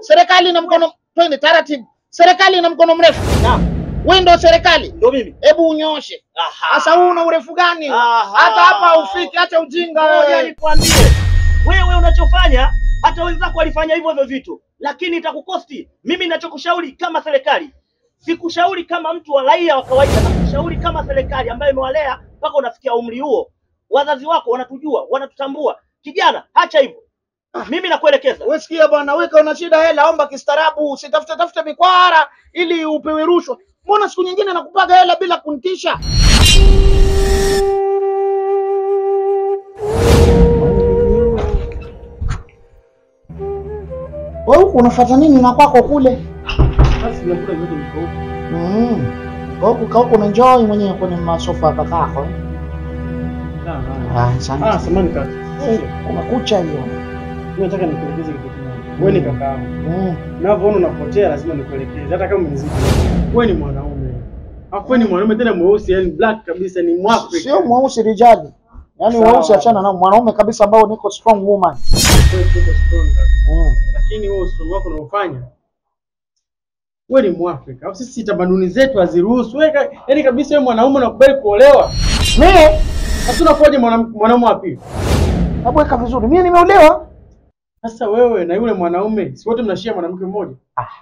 Serikali ina mkono, twende taratibu. Serikali ina mkono mrefu. Naam, Wewe ndio serikali. ndio mimi. Hebu unyoshe. Aha. Sasa huu una urefu gani? Aha. Hata hapa haufiki, acha ujinga Ngoja wewe. nikwambie, wewe unachofanya hata wenzako walifanya hivyo hivyo vitu, lakini itakukosti. Mimi ninachokushauri kama serikali, sikushauri kama mtu wa raia wa kawaida, nakushauri kama serikali ambayo imewalea mpaka unafikia umri huo. Wazazi wako wanatujua, wanatutambua. Kijana, acha hivyo. Mimi nakuelekeza. Wewe sikia bwana, weka una shida hela, omba kistaarabu, usitafute tafute mikwara ili upewe rushwa. Mbona siku nyingine nakupaga hela bila kunitisha? Wewe huku unafuata nini na kwako kule? Basi vyakula vyote viko huko. Mm. Kwa huku kwa huku unaenjoy mwenyewe kwenye masofa ya kakako. eh? Ah, ah. Ah, asante. Ah, samahani kaka. Eh, Kumekucha hiyo. Mimi nataka nikuelekeze kitu kimoja. Wewe ni kaka yangu. Mm. Unavyoona unapotea lazima nikuelekeze hata kama umezidi. Wewe ni mwanaume. Alafu wewe ni mwanaume tena mweusi, yani black kabisa ni Mwafrika. Sio mweusi rijali. Yaani Sawa. weusi achana na mwanaume kabisa ambao niko strong woman. Wewe tuko strong kaka. Mm. Lakini wewe strong wako unaofanya wewe ni Mwafrika. Alafu sisi tamaduni zetu haziruhusu. Wewe ka- yani kabisa wewe mwanaume unakubali kuolewa. Mimi Sasa unakuwaje mwana- mwanaume wa pili? nabweka vizuri. Mimi nimeolewa. Sasa wewe na yule mwanaume si wote mnashia mwanamke mmoja?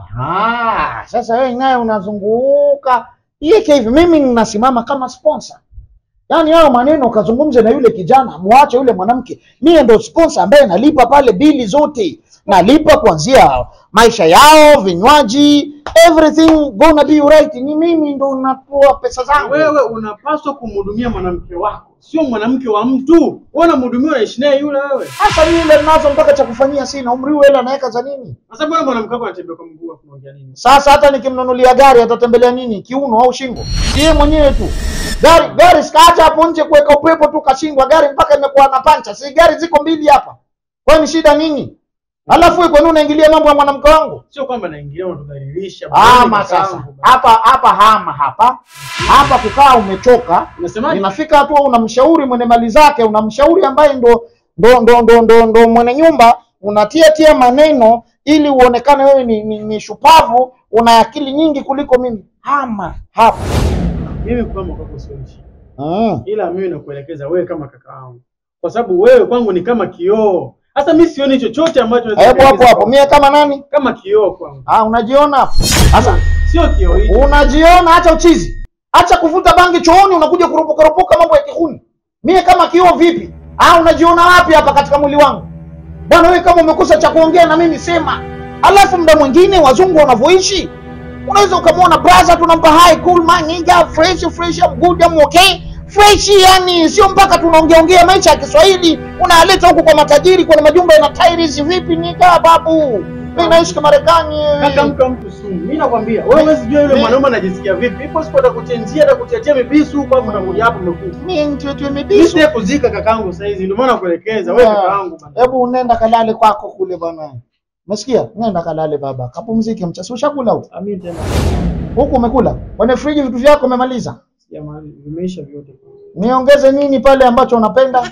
Aha, sasa wewe naye unazunguka iyeke hivi. Mimi ninasimama kama sponsor. Yaani hayo maneno ukazungumze na yule kijana, muache yule mwanamke. Mimi ndo sponsor ambaye nalipa pale bili zote. Nalipa kuanzia maisha yao, vinywaji, everything gonna be right. Ni mimi ndo natoa pesa zangu. Wewe unapaswa kumhudumia mwanamke wako, sio mwanamke wa mtu. Wewe unamhudumia, unaishi naye yule wewe. Sasa mimi ile ninazo mpaka cha kufanyia sina. Umri huu hela naweka za nini? Sasa mbona mwanamke wako anatembea kwa mguu afu unaongea nini? Sasa hata nikimnunulia gari atatembelea nini? Kiuno au shingo? Si yeye mwenyewe tu. Gari gari sikaacha hapo nje kuweka upepo tu kashindwa gari mpaka imekuwa na pancha. Si gari ziko mbili hapa. Kwani shida nini? Alafu wewe kwa nini unaingilia mambo ya mwanamke wangu? Sio kwamba naingilia unatudhalilisha. Ama sasa. Hapa hapa hama hapa. Hapa kukaa umechoka. Unasemaje? Inafika hatua unamshauri mwenye mali zake, unamshauri ambaye ndo ndo ndo ndo ndo, ndo mwenye nyumba, unatia tia maneno ili uonekane wewe ni, ni, ni shupavu, una akili nyingi kuliko mimi. Hama hapa. Mimi kama kwako sio shida. Mm. Ila mimi nakuelekeza wewe kama kaka yangu. Kwa sababu wewe kwangu ni kama kioo. Sasa mimi sioni chochote ambacho naweza Hebu hapo kueleza hapo, kwako. mie kama nani? kama kioo kwangu. Ah, unajiona hapo. Sasa Sio kioo hicho. unajiona, acha uchizi, acha kuvuta bangi chooni, unakuja kuropoka ropoka mambo ya kihuni. Mie kama kioo vipi? Ah, unajiona wapi hapa katika mwili wangu? Bwana wewe kama umekosa cha kuongea na mimi sema. Alafu muda mwingine wazungu wanavyoishi unaweza ukamwona brother tunampa hi cool man nigga fresh fresh I'm good I'm okay fresh yani sio mpaka tunaongea ongea maisha ya Kiswahili unaleta huku kwa matajiri kwenye majumba yana tiles vipi nigga babu mimi naishi kwa Marekani Kaka mka mtu sumu. Mimi nakwambia, wewe huwezi jua yule Mi- mwanaume anajisikia vipi. Ipo siku atakuchenjia, atakutetea mibisu huko hapo utakuja hapo umekufa. mimi mtoto Mimi mibisu sije kuzika kakaangu sasa hizi, ndio maana nakuelekeza wewe kaka yangu bana. hebu nenda kalale kwako kule bwana Umesikia? Nenda kalale baba. Kapumzike mchana. Ushakula huko? Amini tena. Huku umekula? Kwenye friji vitu vyako umemaliza? Jamani, vimeisha vyote. Niongeze nini pale ambacho unapenda?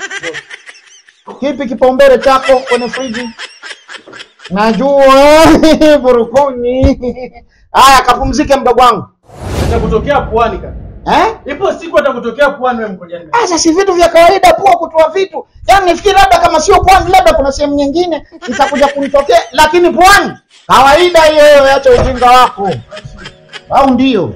Kipi kipaumbele chako kwenye friji? Najua burukuni. Haya, kapumzike mdogo wangu. Atakutokea puani kaka. Eh? Ipo siku atakutokea puani wewe mkojani. Sasa si vitu vya kawaida pua kutoa vitu. Yaani nifikiri labda kama sio pwani, labda kuna sehemu nyingine itakuja kunitokea, lakini pwani kawaida hiyo. Acha ujinga wako, au ndio?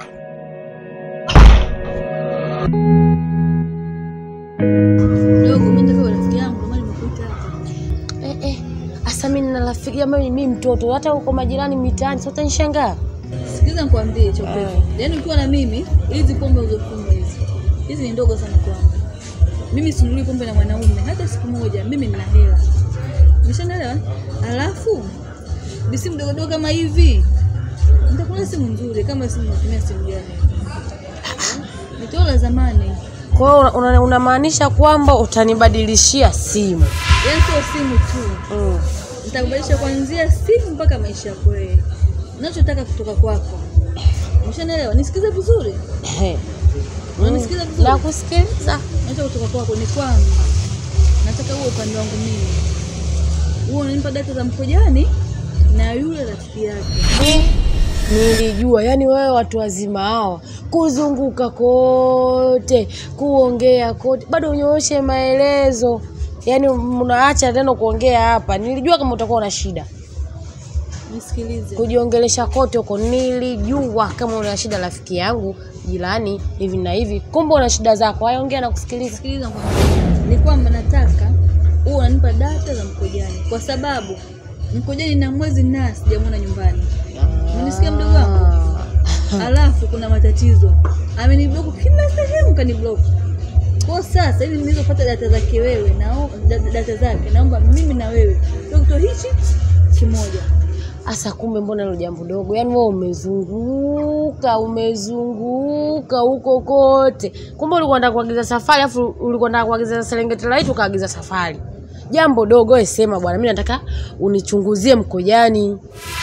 Dogo, mimi ndio rafiki yangu, ndio maana nimekuita hapa. Eh, eh. Asa mimi nina rafiki ambaye ni mimi mtoto, hata huko majirani mitaani, sasa utanishangaa. Sikiliza nikwambie chopepo. Yaani ukiwa na mimi, hizi pombe ulizokunywa hizi. Hizi ni ndogo sana kwangu. Mimi sinunui pombe na mwanaume hata siku moja. Mimi nina hela. Umeshanielewa? Alafu ni simu dogo dogo kama hivi. Nitakuwa simu nzuri kama simu natumia simu gani? Nitoa zamani. Kwa hiyo una- una- unamaanisha kwamba utanibadilishia simu. Yaani sio simu tu. Mm. nitakubadilisha kuanzia simu mpaka maisha yako wewe. Ninachotaka kutoka kwako. Umeshanielewa? Nisikize vizuri. Eh. Unanisikiza vizuri? Nakusikiliza. Ninachotaka kutoka kwako ni kwamba nataka uwe upande wangu mimi. Uwe unanipa data za mkojani na yule rafiki yake. Nilijua yani wewe watu wazima hawa kuzunguka kote, kuongea kote, bado unyooshe maelezo, yani mnaacha tena kuongea hapa. Nilijua kama utakuwa na shida Nisikilize. kujiongelesha kote huko. Nilijua kama una shida, rafiki yangu jirani, hivi na hivi, kumbe una shida zako. Haya, ongea na kusikiliza. Sikiliza nikwambie. Ni kwamba nataka uwe unanipa data za Mkojani kwa sababu Mkojani na mwezi na sijamwona nyumbani. Unanisikia mdogo wangu? Alafu kuna matatizo. Ameniblock kila sehemu kaniblock. Kwa sasa ili niweze kupata data zake wewe na da- data zake naomba mimi na wewe tuwe kitu hichi kimoja. Asa kumbe, mbona hilo jambo dogo? Yaani wewe umezunguka umezunguka huko kote, kumbe ulikuwa unataka kuagiza safari, afu ulikuwa unataka kuagiza Serengeti Light ukaagiza safari. Jambo dogo, wewe sema bwana, mimi nataka unichunguzie Mkojani.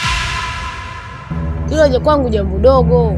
Hilo je kwangu jambo dogo.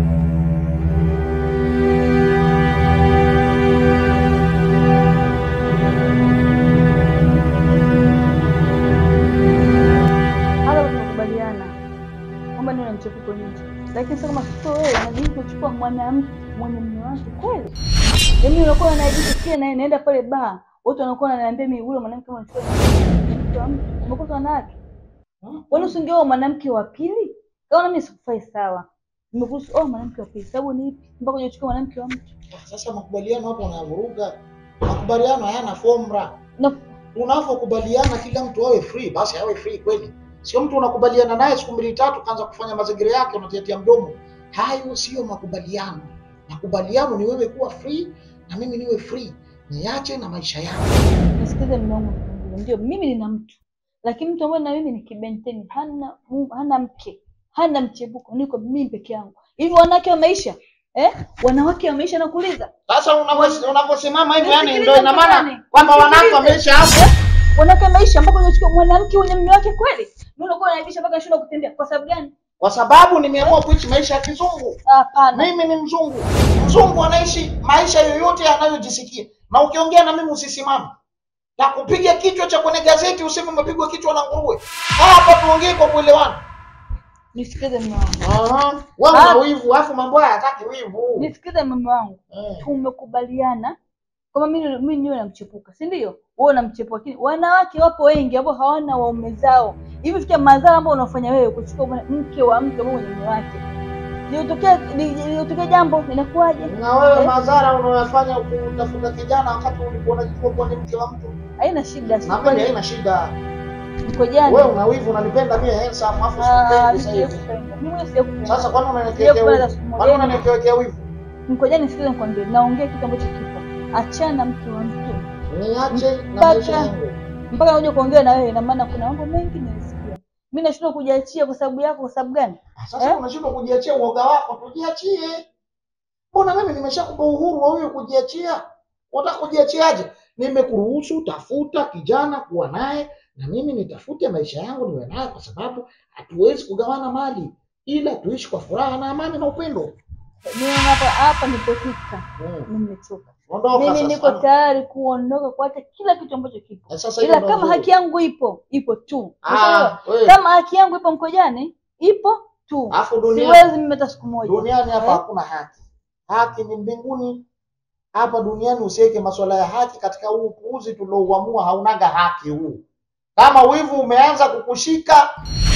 Hapa tunakubaliana kwamba ndio mchepuko nje, lakini sasa kama sio wewe unajisi kuchukua mwanamke mwenye mume wake kweli, yaani unakuwa unajisikia naye naenda pale baa, watu wanakuwa wananiambia mimi yule mwanamke kama unachukua mke wa mtu, umekosa wanawake, kwani usingeoa mwanamke wa pili? Kama mimi sikufai sawa, nimekuruhusu oa mwanamke wa pili, sababu ni ipi mpaka unachukua mwanamke wa mtu? Sasa makubaliano hapo unavuruga. Makubaliano hayana formula. Na Unavyokubaliana kila mtu awe free, basi awe free kweli. Sio mtu unakubaliana naye siku mbili tatu kaanza kufanya mazingira yake unatiatia mdomo. Hayo sio makubaliano. Makubaliano ni wewe kuwa free na mimi niwe free, niache na maisha yangu. Nisikize mume wangu nikwambie, ndio mimi nina mtu, lakini mtu ambaye na mimi ni kibenteni, hana mu- hana mke, hana mchepuko, niko mimi peke yangu. Hivi wanawake wa maisha eh? Wanawake wa maisha nakuuliza, Sasa unavyo- unavyosimama hivyo, yani Nisikilize ndio ina maana mtazame. kwamba wanawake Nisikilize. wameisha hapo. wanawake wa maisha ambako unachukua mwanamke mwenye mume wake kweli, mimi unakuwa unaibisha mpaka shule kutembea. Kwa sababu gani? Kwa sababu nimeamua kuishi maisha ya kizungu. Hapana, Mimi ni mzungu. Mzungu anaishi maisha yoyote anayojisikia, na ukiongea na mimi usisimame, takupiga kichwa cha kwenye gazeti useme umepigwa kichwa na nguruwe. Hapa tuongee kwa kuelewana. nisikize mume wangu, Aha, wewe Ah. una wivu, afu mambo haya hataki wivu. nisikize mume wangu. Eh. tumekubaliana kwamba mimi mimi niwe namchepuka, si ndio? Wewe unamchepuka, lakini wanawake wapo wengi ambao hawana waume zao. Hivi fikia madhara ambayo unafanya wewe kuchukua mwana- mke wa mtu ambaye mwenye mume wake, liotokea liotokea jambo inakuwaje? Na wewe Eh? madhara unayofanya kutafuta kijana wakati ulikuwa unajua kuwa ni mke wa mtu, Haina shida, na mimi haina shida. mko jana. Wewe una wivu, unanipenda mimi handsome, afu Ah, sikupendi mimi sasa hivi. sijakupenda. Mimi mwenyewe sijakupenda. Sasa kwani Sijakupenda unaniwekea hata wivu? siku Kwani moja. unaniwekea wivu? Mko jana, nisikize nikwambie, naongea kitu ambacho kipo. Achana na mke wa mtu Niache na Mpaka- maisha yangu. mpaka nakuja kuongea na wewe, ina maana kuna mambo mengi nimesikia. Mimi nashindwa kujiachia kwa sababu yako. Kwa sababu gani? Sasa Eh? unashindwa kujiachia uoga wako, tujiachie. Mbona mimi nimeshakupa uhuru wa wewe kujiachia? Unataka kujiachiaje? Nimekuruhusu tafuta kijana kuwa naye na mimi nitafute maisha yangu niwe naye, kwa sababu hatuwezi kugawana mali, ila tuishi kwa furaha na amani na upendo. Mimi hapa hapa nilipofika, Mm. mimi nimechoka. Ondoka Mimi sasa. niko tayari kuondoka kuacha kila kitu ambacho kipo, Na sasa hiyo ila ndo kama nzuri. haki yangu ipo ipo tu. Ah, Unaelewa? wewe. Kama haki yangu ipo Mkojani ipo tu, Alafu duniani siwezi mimi hata siku moja. duniani hapa Eh? hakuna haki. Haki ni mbinguni. Hapa duniani usiweke masuala ya haki katika huu upuuzi tuliouamua, haunaga haki huu. Kama wivu umeanza kukushika,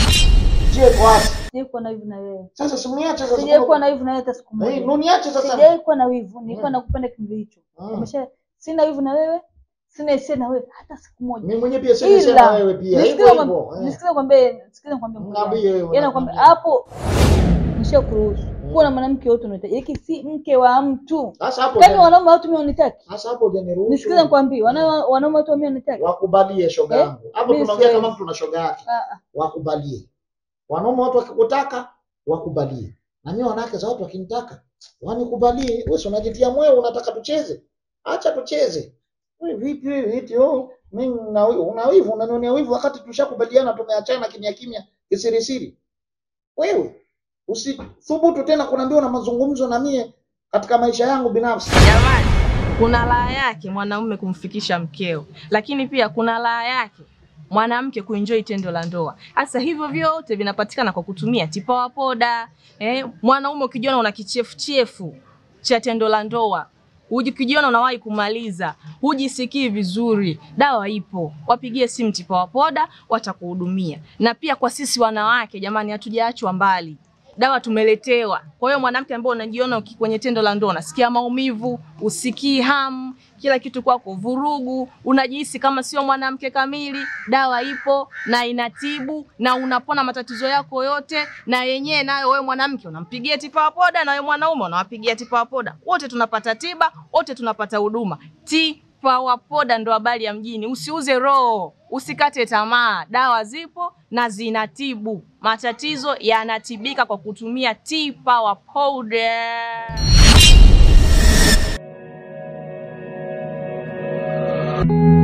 je, tuache Sijawahi kuwa na wivu na wewe, sasa, simniache sasa. sijawahi kuwa na wivu na wewe hata siku Eh, moja. Niache sasa. Sijawahi kuwa na wivu, nilikuwa Mm. nakupenda kipindi hicho. Mm. Umesha sina wivu na wewe, sina hisia na wewe hata siku moja. Mimi mwenyewe pia sina sema Ila wewe pia. nisikize Hivyo kwambe- hivyo. eh. nisikize kwambie, nisikize kwambie Mkojani. Niambie wewe. Yaani nakwambia nakwambia. hapo nishakuruhusu kuwa na mwanamke yote unahitaji, lakini si mke wa mtu. Sasa hapo Kama hujani- wanaume watu mimi wanitaki. sasa hapo hujaniruhusu. Nisikize nikwambie, wana- wanaume watu mimi wanitaki. Wakubalie shoga Eh? yangu. Hapo Mimi tunaongea siwezi. kama mtu na shoga yake. Ah, ah. wakubalie. Wanaume watu wakikutaka wakubalie, na mimi wanawake za watu wakinitaka wanikubalie. Wewe si unajitia moyo, unataka tucheze? Acha tucheze. Wewe vipi wewe eti oh, mimi na wewe una wivu, unanionea wivu wakati tushakubaliana tumeachana kimya kimya kisirisiri. Wewe usithubutu tena kuniambia una mazungumzo na mie katika maisha yangu binafsi. Jamani, kuna raha yake mwanaume kumfikisha mkeo, lakini pia kuna raha yake mwanamke kuenjoy tendo la ndoa. Sasa hivyo vyote vinapatikana kwa kutumia tipawa poda. Eh, mwanaume ukijiona una kichefuchefu cha tendo la ndoa ukijiona unawahi kumaliza, hujisikii vizuri, dawa ipo. Wapigie simu Tipawa Poda, watakuhudumia. Na pia kwa sisi wanawake, jamani, hatujaachwa mbali dawa tumeletewa. Kwa hiyo mwanamke ambaye unajiona uki- kwenye tendo la ndoa unasikia maumivu, usikii hamu, kila kitu kwako vurugu, unajihisi kama sio mwanamke kamili, dawa ipo na inatibu na unapona matatizo yako yote, na yenyewe nayo wewe mwanamke unampigia Tipawa Poda na wewe mwanaume unawapigia Tipawa Poda, wote tunapata tiba, wote tunapata huduma. Tipawa Poda ndo habari ya mjini. Usiuze roho, usikate tamaa, dawa zipo na zinatibu. Matatizo yanatibika kwa kutumia T-Power Powder.